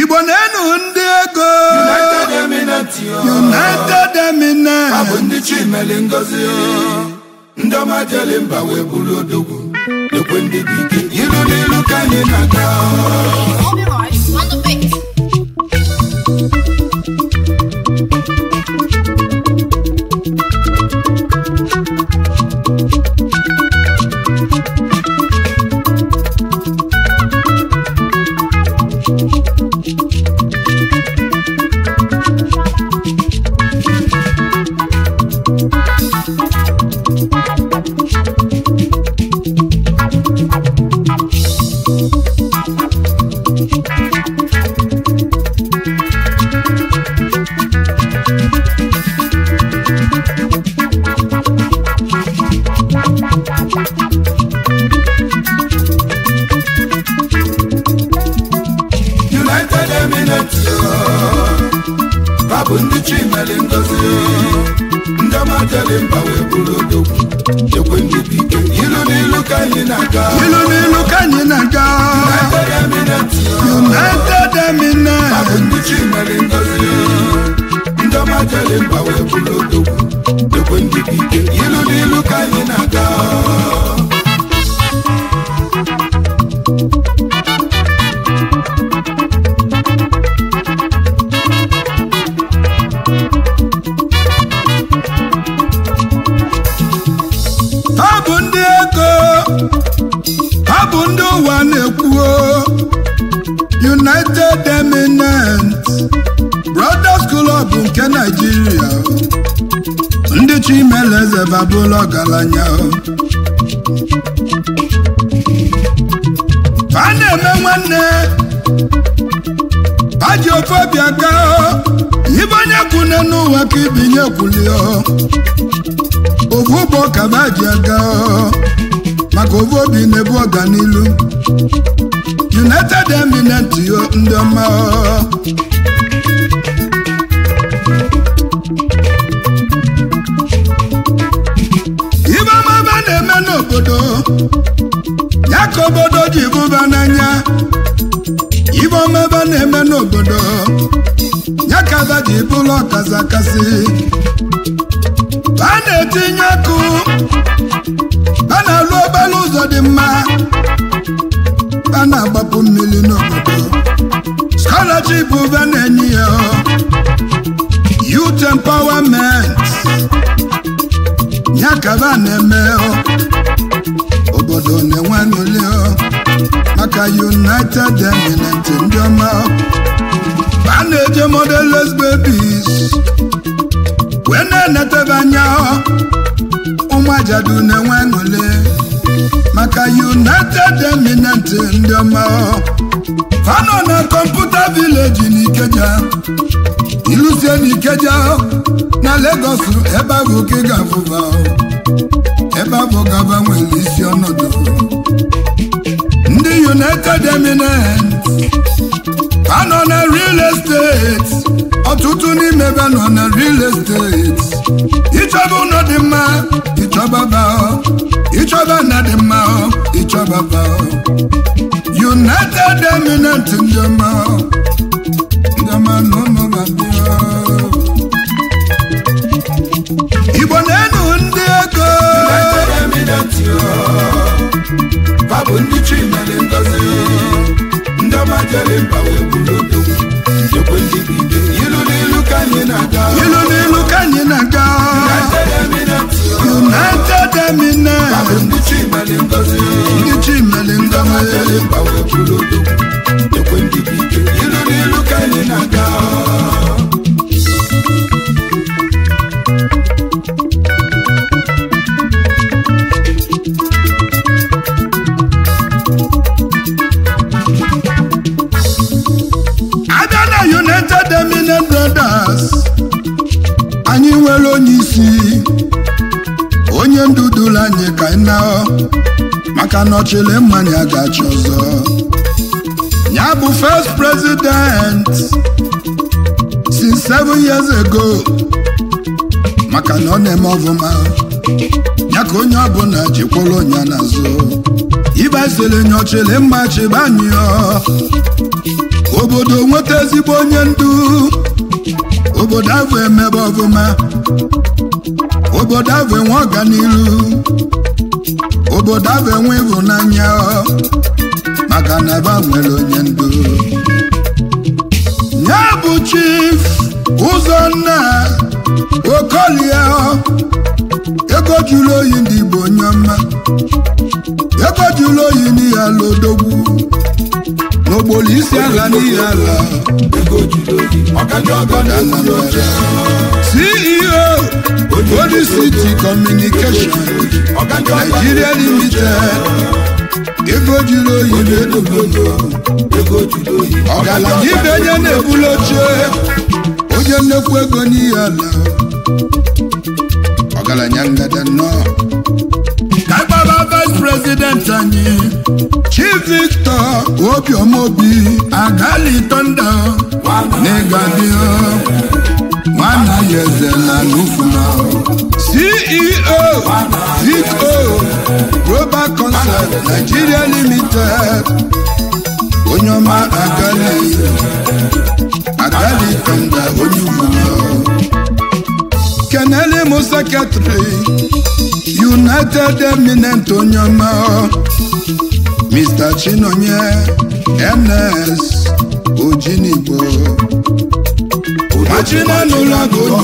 igbo na-enu ndị ego United Eminent yo. united Ha bụ eminent ndị chimeli ngozi ndị ọma jeli mba wee bụrụ odogwu ekwe ndị dị ike ilu n'ilu ka anyị na-aga All boys on the beat. United Eminent yo. Ha bụ ndị chimeli ngozi ndị ọma jeli mba wee bụrụ odogwu ekwe ndị dị ike ilu n'ilu ka anyị na-aga ilu n'ilu ka anyị na-aga United Eminent yo. united Ha bụ eminent ndị chimeli ngozi ndị ọma jeli mba wee bụrụ odogwu ekwe ndị dị ike ilu n'ilu ka anyị na-aga ha bụ ndị ego ha bụ ndị ụwa na-ekwuo united eminent brothers club nke naijiria ndị chimeleze babụla ọgaranya ha na-eme nwanne ha ji ofe obi aga ibe onye kwune n'ụwa ka ibinye kwulio ovu ụgbọ kaba ji aga maka ovu obi na-ebu ọganilu united eminent yo ndị ọma ibe ọmaba na-eme n'obodo ya ka obodo ji bụba n'anya ibe ọmaba na-eme n'obodo ya ka aba ji bụrụ ọkazi akasị a na-etinye ọkụ a na-alụ obere ụzọ dị mma a na-agbapụ mmiri n'obodo scholarship ụba na-enye ya youth empowerment ya ka ba na-eme obodo na-enwe aṅụrị maka united eminent ndị ọma a na-eje modeles babies wee na-enetebe anya ụmụ ajadu na-enwe aṅụrị maka united eminent ndị ọma ha nọ na kọmputa vileji n'ikeja ilusie n'ikeja na legos ebe ahụ ka ị ga-afụba ebe ahụ gaba nwere isi ọnọdụ ndị united eminent ha nọ na real estate ọtụtụ n'ime ebe nọ na real estate ịchọba ụlọ dị mma ịchọba ba ịchọba na dị mma ịchọba ba united eminent ndị ọma ndị ọma na ụmụ ga-abịa igbo na-enu ndị ego United Eminent yo. Ha bụ ndị chimeli ngozi ndị ọma jeli mba wee bụrụ odogwu ekwe ndị dị ike ilu n'ilu ka anyị na-aga ilu n'ilu ka anyị na-aga United Eminent yo. united Ha bụ eminent ndị chimeli ngozi ndị chimeli ndị ọma jeli ngozi mba wee bụrụ odogwu ekwe ndị dị ike ilu n'ilu ka anyị na-aga abịa na united eminent brothers anyị nwere onye isi onye ndudulu anyị ka anyị na maka na ọchịlị mmanya ga-achị ọzọ ya bụ first president since seven years ago maka na ọ na-eme ọfụma ya ka onye ọbụla jikwara onye n'azụ ibe sịrị nyochiri mma chibanyụọ obodo nweta ezigbo onye ndu obodo ahụ emebe ọfụma obodo ahụ enwe ọganiru obodo ahụ enwe ịhụnanya maka na ebe a nwere onye ndu ya bụ chief ụzọnna okolie ego jụrụ oyi ndị igbo onye ọma ego jụrụ oyi n'ihe ala odogwu n'ogbolo isi ala n'ihe ala ego juru oyi ọkaja ọgọ na-ekwuru oche ceo Holy City Communication ọkaja ọgọ Nigeria Limited ego jụrụ oyi n'edogo ego juru oyi ọgaranya ibe onye na-ebuli oche onye nnekwu ego n'ihe ala ọgaranya ngada nnọọ ka gbaba vice president anyị chief victor obiọma obi agali tonda n'ịgadio nwana ya eze na nufuna ceo vico global concert nigeria limited onye ọma agali agali tonda onye ugwu kenele mụ sekretary united eminent onye ọma mr chinonye ns ojinigbo machina n'ụlọ agụlụ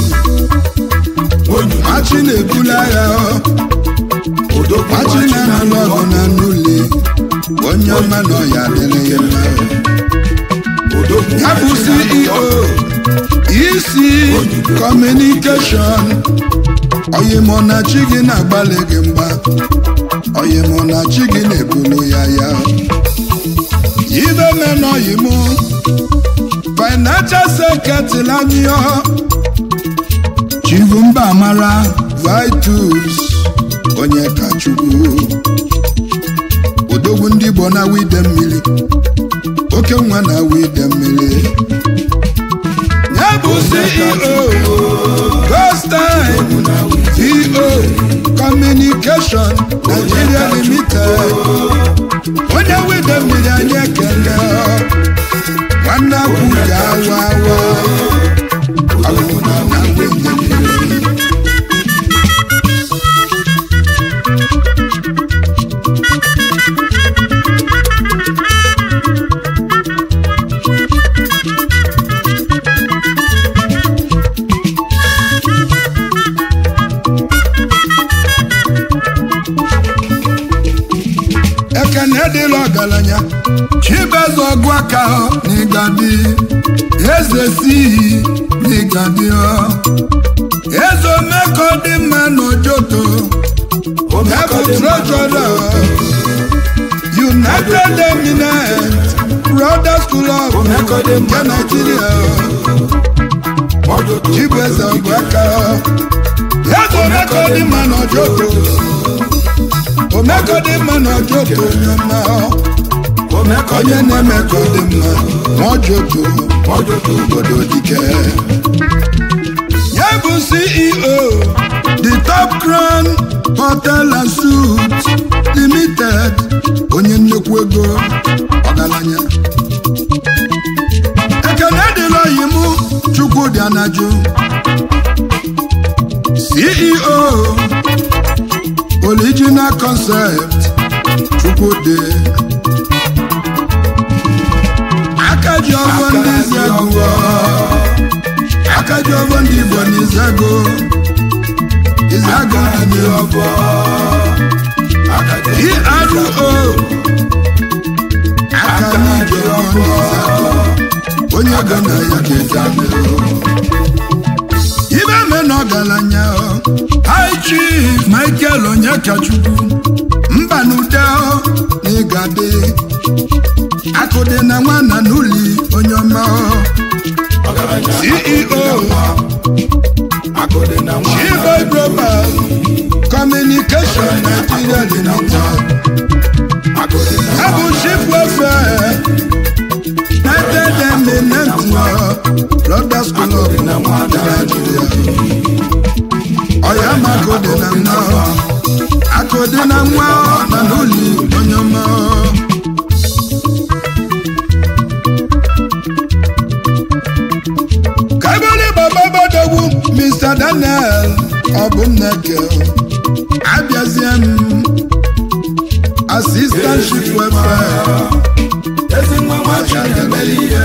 machi na-ebula agha machina n'ụlọ ọgụ na n'ụlọ onye ọma na ọya adịrị ya mma ya bụ ceo isi kọmunikeshọn oyimọnachi gị na-agbalị gị mgba oyimọnachi gị na-ebulu ya ya ibe mena oyim financial secretary anyị chivu mba amara vitus onye kachukwu odogwu ndị igbo na wide mmiri oke nwa na wide mmiri ya bụ ceo gostime vo communication nigeria limited onye wide mmiri anyị ekele nwanne akwụja awa awa ọgwụ na na wide mmiri ekene dịla ọgaranya chibeze ọgụ aka n'ịgadi eze si n'ịgadi eze omeko dị mma n'ojoto ebu trejọra united eminent brothers club nke nigeria chibeze ọgụ aka eze omeko dị mma n'ojoto omeko dị mma n'ojoto onye ọma onye na-eme ka ọ dị mma ma ọjoto obodo dike ya bụ ceo the top crown hotel and suits limited onye nnekwu ego ọgaranya ekene dịla oyi mụ chukwudị anaju ceo original concept chukwudị aka ji ọgwọ ndị izego aka ji ọgwọ ndị igbo na izego izego ndị ọgwọ ero aka n'iji ọgwọ ndị izego onye ego na ya ka eji adịrị ibe me na ọgaranya high chief michael onyekachukwu mba n'ude na ịgade akụdị na nwana n'ụli onye ọma ceo chiboy global communication nigeria limited abụ chief welfare united eminent brothers club na nigeria ọya ma akụdị na nwa akụdị na nwa na n'ụli onye ọma mr daniel ọbụnneke abịazie m assistant chief welfare ezi nwa nwa chinemere ihe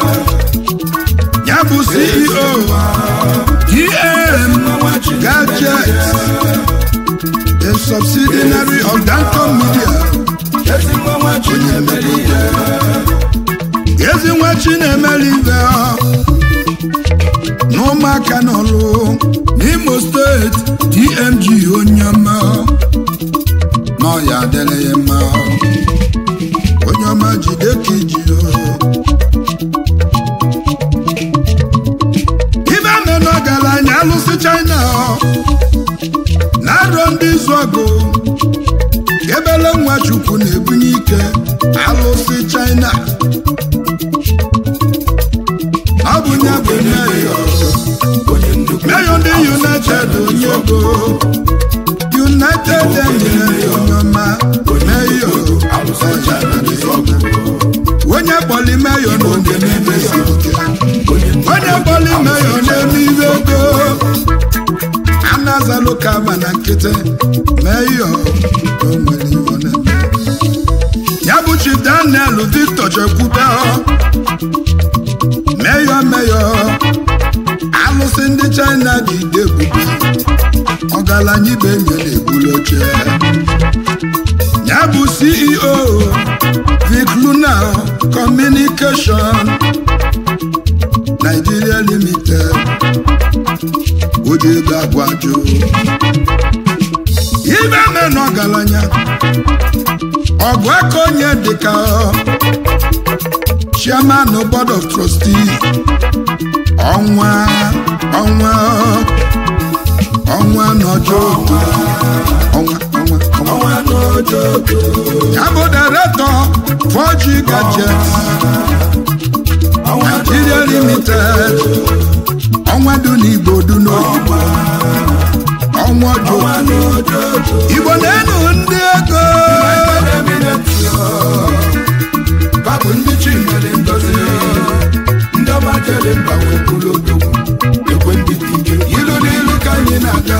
ya bụ ceo gm nwa chinemere gadget a subsidiary of danco media ezi nwa nwa chinemere ihe ezi nwa chinemere ibe ọ n'ụmụaka n'ọlụ n'imo steeti dmg onye ọma n'ọya adịrị ya mma onye ọma jide ka iji ibe me n'ọgaranya alụsị china na-arọ ndị izu ọgụ ebele nwa chukwu na-ebunye ike alụsị china ọ bụ nye bụ meyo onye nnukwu meyo ndị united onye ego united emire onye ọma meyo alụsị china dị ọgụ onye kpọli meyo na oge n'ime siri ike onye nnukwu onye kpọli meyo na-eme ibe ego anazalụ kama na nkịtị meyo na o nwere ihe ọ na-eme ya bụ chief daniel victor chekwube meyo meyo alụsị ndị china dị ide ebube ọgaranya ibe nye na-ebulu oche ya bụ ceo vic luna communication nigeria limited oji ego agwaju ibe me na ọgaranya ọgụ aka onye dịka chairman board of trustee ọnwa ọnwa ọnwa n'ọjọ ọnwa ọnwa ọnwa ọnwa n'ojoto ya bụ director 4G gadget ọnwa Nigeria limited ọnwa dị n'igbo dị n'oyibo ọnwa ọjọ ọnwa n'ojoto igbo na-enu ndị ego babụ ndị chi mere ngozi ndị ọma jere mba wee bụrụ odogwu ekwe ndị dị ike ilu n'ilu ka anyị na-aga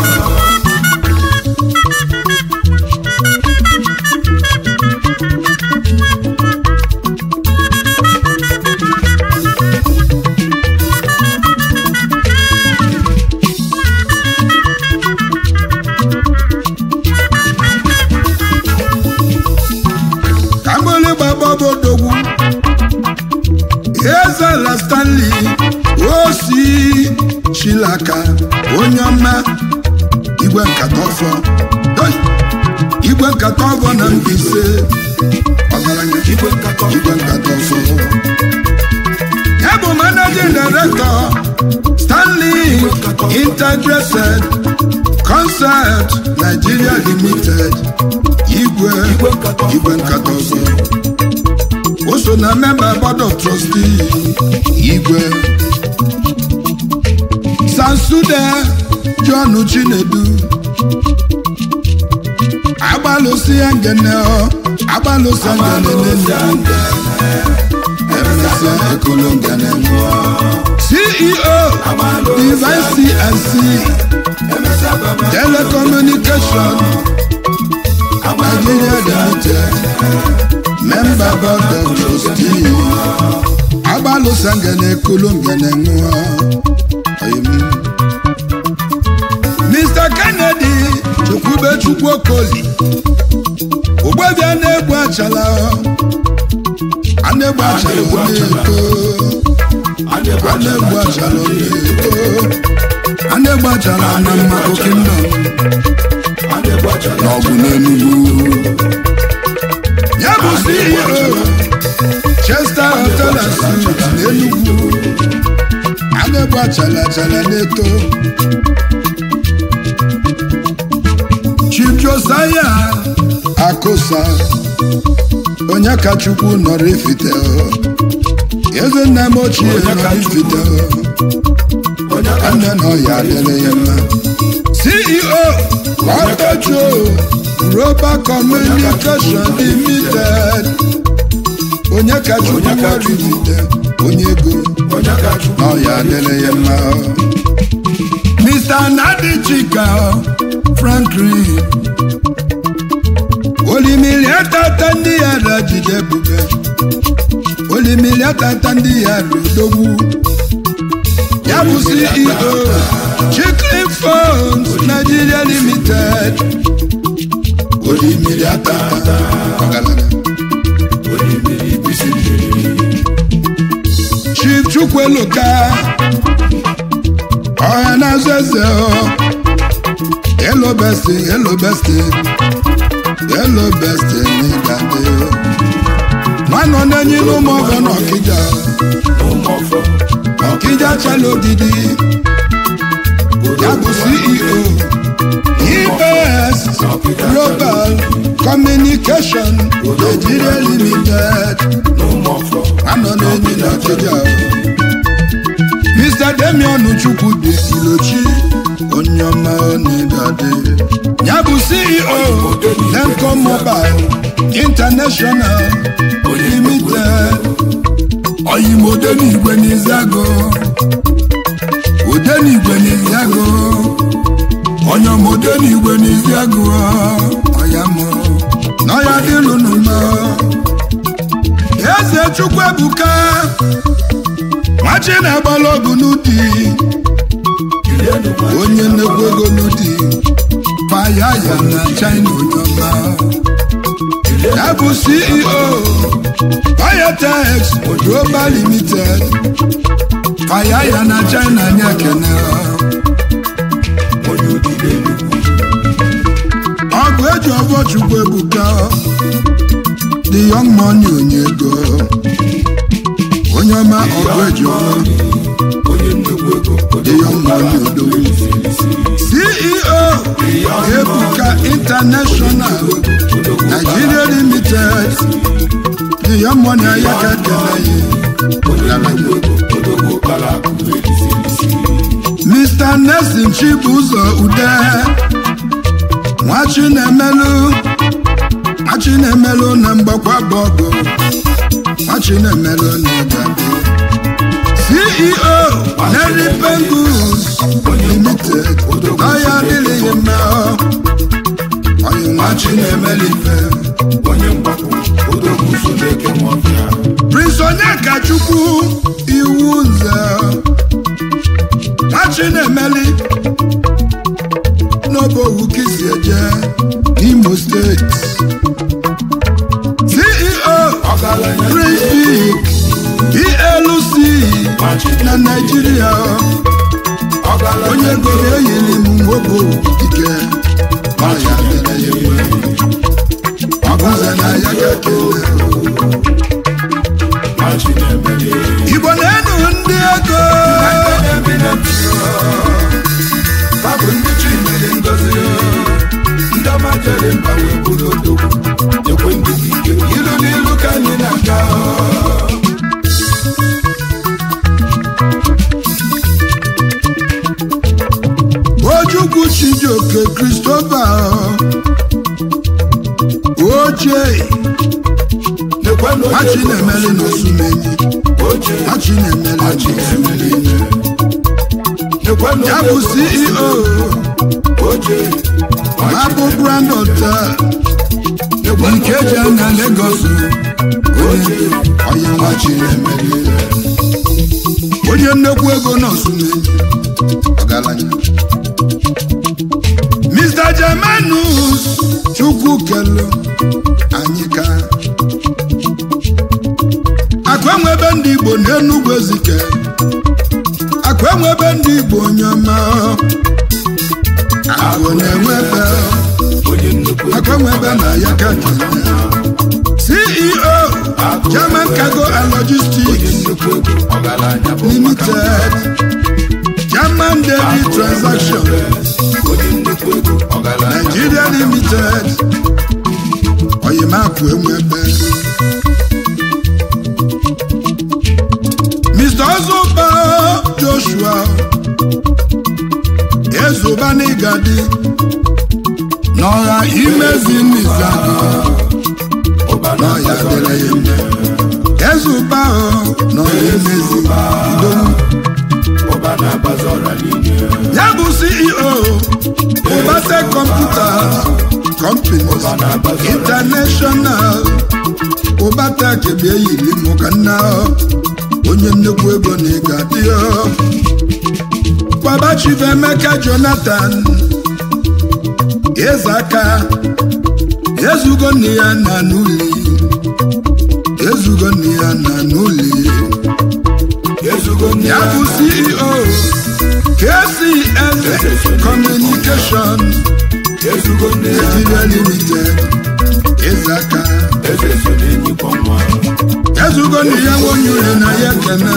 ka mgbere gbabọbodogwu ezela stanley osi chilaka onye ọma igwe nkata ọfọ Hey! igwe nkata ọfọ na Mbaise ọgaranya igwe nkatọ igwe nkata ọfọ ya bụ managing director stanley integrated concert nigeria limited igwe igwe nkatọ igwe nkata ọzọ o so na member board of trustee igwe sansude john chinedu agbalụsi ya ngene ọ agbalụsi ngene n'elu emesịa ekolo ngene nwụọ ceo divine cnc telecommunication nigeria limited member board of trustee agbalụsa ngene ekolo ngene nwụọ Oyim. mr kennedy chukwube chukwu okoli ugbebia na-egbu achala a na-egbu achala ọ na-eto a na-egbu achala ọ na-eto a na-egbu achala na mmadụ kingdom n'ọgụ n'enugwu ya bụ ceo chester hotel and suites n'enugwu a na-egbu achala achala na-eto chief josiah akosa onye ka chukwu nọrọ ifite eze nna m ochie nọrọ ifite nne na ọya adịrị ya mma ceo ọtọcho roba communication limited onye ka chukwu nọrọ ifite onye ego na ọya adịrị ya mma Mr. Nadi Chika Franklin olimiri atata ndị ya rajide ebube olimiri atata ndị ya rodogwu ya bụ CEO Chicklin Phones Nigeria Limited olimiri atata ọgaranya olimiri bisi mmiri Chief Chukwueloka ọha na-azụ eze Hello bestie, hello bestie, hello bestie n'ịgade nwanọ na-enyi n'ụmụ ọgọ n'ọkịja ụmụọfọ ọkịja chala odidi ya bụ CEO EBS Global Communication Nigeria Limited n'ụmụọfọ anọ na-enyi n'ọkịja Mr. Damian Chukwudi Ilochi onye ọma onidade ya bụ CEO Lemco Mobile International Limited oyimode n'igwe n'izago ode n'igwe n'izago onye ọmode n'igwe n'izago ọya mụrụ n'ọya dịlụ n'ụlọ eze chukwu ebuka nwachi na-agbala ọgụ n'ụdị onye nnekwu ego n'ụdị paya ya na china onye ọma ya bụ ceo Payatex Global Limited paya ya na china anyị ekene onye odide nnukwu ọgụ eji ọvọ chukwu ebuka the young money onye ego onye ọma ọgụ eji ọvọ onye nnukwu ego the young money odogwu CEO Ebuka International Nigeria Limited the young money ayaka ekele ya odogwu kpara akụ elisi elisi Mr. Nelson Chibuzo Ude nwachi na-emelụ nwachi na-emelụ na mgbakwa bọgụ nwachi na-emelụ na ịgade CEO Neri Pengus Limited ọya adịghị mma onye nwachi na-emelụ ife onye mgbapụ odogwu so na-eke nwọbịa Prince Onyekachukwu iwu nze nwachi na-emeli n'obowu kisi eje n'Imo steeti CEO ọgaranya Prince PLC na Naịjirịa ọgaranya onye goro eyiri m nwoke ike ọya mere ya enwe ọbụze na ya ga-ekele machi na-emeli Igbo na-enu ndị ego babụ ndị chi mere ngozi ndị ọma jere mba wee bụrụ odogwu ekwe ndị dị ike ilu n'ilu ka anyị na-aga Ojukwu Chijioke Christopher ochie nekwe na Hachi na-emeli n'Osumenyi oche Hachi na-emeli machi na-emeli n'Osumenyi nekwe na ya bụ CEO oche Mabu Grand Hotel Ikeja na Lagos onye onye nwachi na-emeli onye nnekwu ego n'Osumenyi ọgaranya Mr. Germanus Chukwu kelu anyị ka akụ enwe ebe ndị Igbo n'Enugwu Ezike akụ enwe ebe ndị Igbo onye ọma akụ na-enwe ebe onye nnukwu akụ enwe ebe na ya ka kele CEO German Cargo and Logistics nnukwu ego ọgaranya bụ Limited German Daily Transaction onye nnukwu ego ọgaranya Nigeria Limited Oyimakụ enwebe Mr. Ozuba Joshua Ezuba n'Igadi n'ọha imezi n'Izadi ụba na n'ọya dịrị ya mma Ezuba o n'ọha imezi Idowu ụba na na-agbazi ọra niile ya bụ ceo ụbate kọmputa companies international ụbata kebe eyiri mụ ka nna onye nnekwu ego na ịga dị baba chief emeka jonathan eze aka ezugo nne ya na n'ụlọ ezugo nne ya na n'ụlọ ezugo nne ya bụ ceo kcs communication ezugo nne ya nigeria limited eze aka eze so na-enyikwa nwa ezugo nne ya nwonye ure na ya kene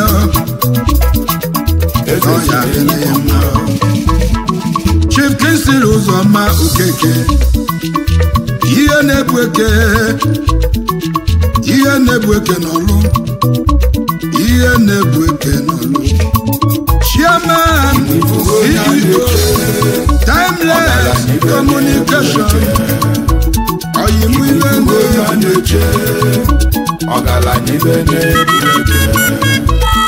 eze ọ so ya kene na-enyikwa ya nwa mma chief kinsili ụzọma okeke ihe na-ebu eke ihe na-ebu eke n'ọlụ ihe na-ebu eke n'ọlụ chairman CEO timeless communication ọyịmụ ile Igwe ya na-eche ọgaranya ibe na-ebu eke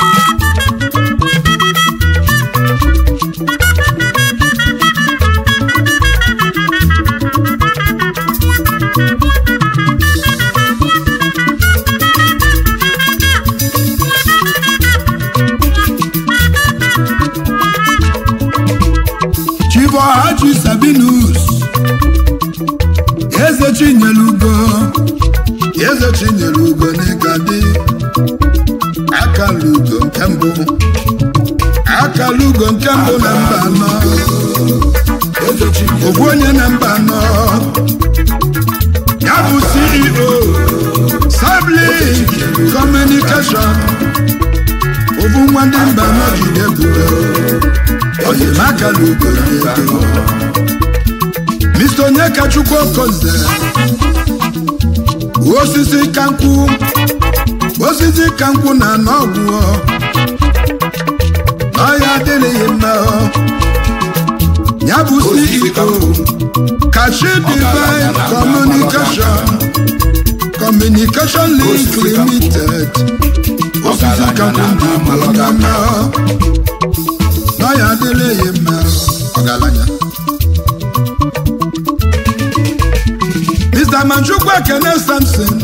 chivohaji sabinus eze chinyelugo eze chinyelugo n'ịgadị akalugo nke mbụ akalugo nke mbụ na mba anọ eze Chineke ofu onye na mba anọ ya bụ ceo sablink communication ofu nwa ndị mba anọ jide ebube oyimakalugo na-eto Mr. Onyekachukwu Okoze osisi kankwụ osisi kankwụ na n'ọgwụ ọya adịrịghị mma ya bụ CEO Kashi Divine Communication Communication Link Limited osisi kankwụ ndị ọgaranya n'ọya adịrịghị mma ọgaranya Mr. Manchukwu Ekene Samson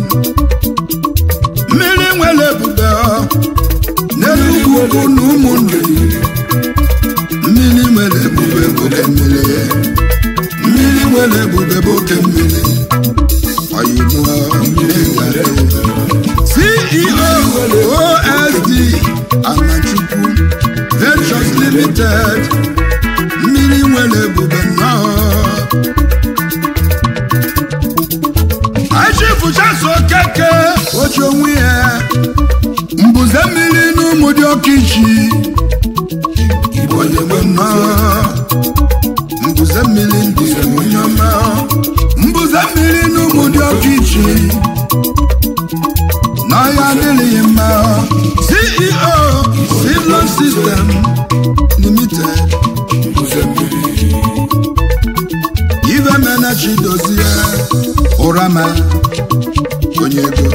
mmiri nwere ebube ọ, n'elu ugwu na ụmụnne mmiri nwere ebube bụ oke mmiri mmiri nwere ebube bụ oke mmiri oyibo CEO OSD Amachukwu Ventures Limited mmiri nwere ebube nnọọ achifuchaso keke oche onwe ya mbuze mmiri n'ụmụ dị oke ichi onye nwe nnọọ mbuze mmiri ndị onye ọma mbuze mmiri n'ụmụ dị oke ichi n'ọhịa adịghị mma ceo civil system limited mbuze mmiri ive mena chidozie ụrama onye ego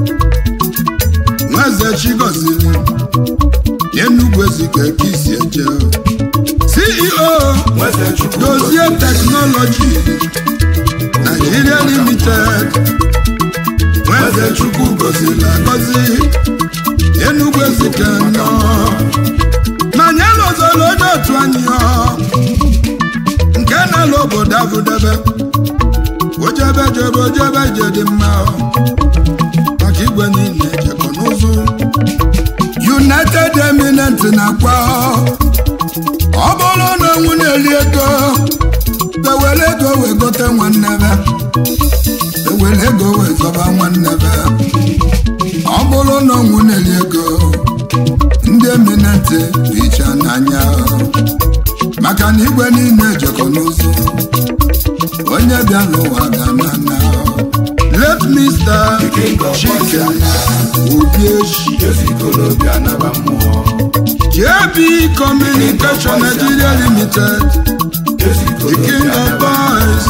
nweze chigoziri enugwu ezike ka isi eje ceo nweze chukwu dozie teknọlọji Nigeria limited nweze chukwu goziri agozi enugwu ezike nọ manya lozoro onye otu anyị ọ nke na-alụ obodo abụdebe ojebe jebe ojebe je dị mma ọ. maka igwe niile jekọ n'ụzụ united eminent na-akwa ọ. ọ bụrụ na onwu na-eri ego ewere ego wee gote nwanne be ewere ego wee zọba nwanne be ọ bụrụ na onwu na-eri ego ndị eminent icha n'anya ọ. maka na igwe niile jekọ n'ụzọ onye bịa n'ụwa ga na na let Mr. Chike obi echi ezikolobịa naba mmụọ JB Communication Nigeria Limited the king of boys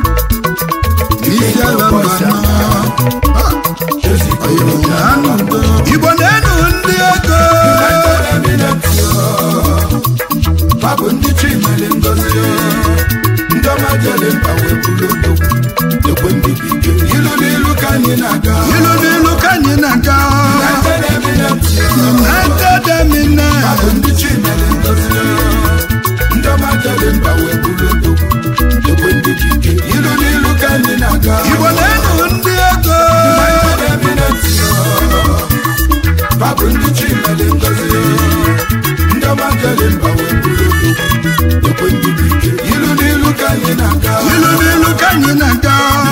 isi ala mba nọ Ah, ezikolobịa anụ udo. Igbo na-enu ndị ego jere mba wee bụrụ odogwu ekwe ndị bụ ike ilu n'ilu ka anyị na-aga ilu n'ilu ka anyị na-aga United Emirates united eminent bụ ndị chimere ngozi ndị ọma jere mba wee bụrụ odogwu ekwe ndị bụ ike ilu n'ilu ka anyị na-aga igbo na-enu ndị ego United Emirates babụ ndị chimere ngozi ndị ọma jere mba wee bụrụ odogwu ekwe ndị bụ ike ilu n'ilu ka anyị na-aga ilu n'ilu ka anyị na-aga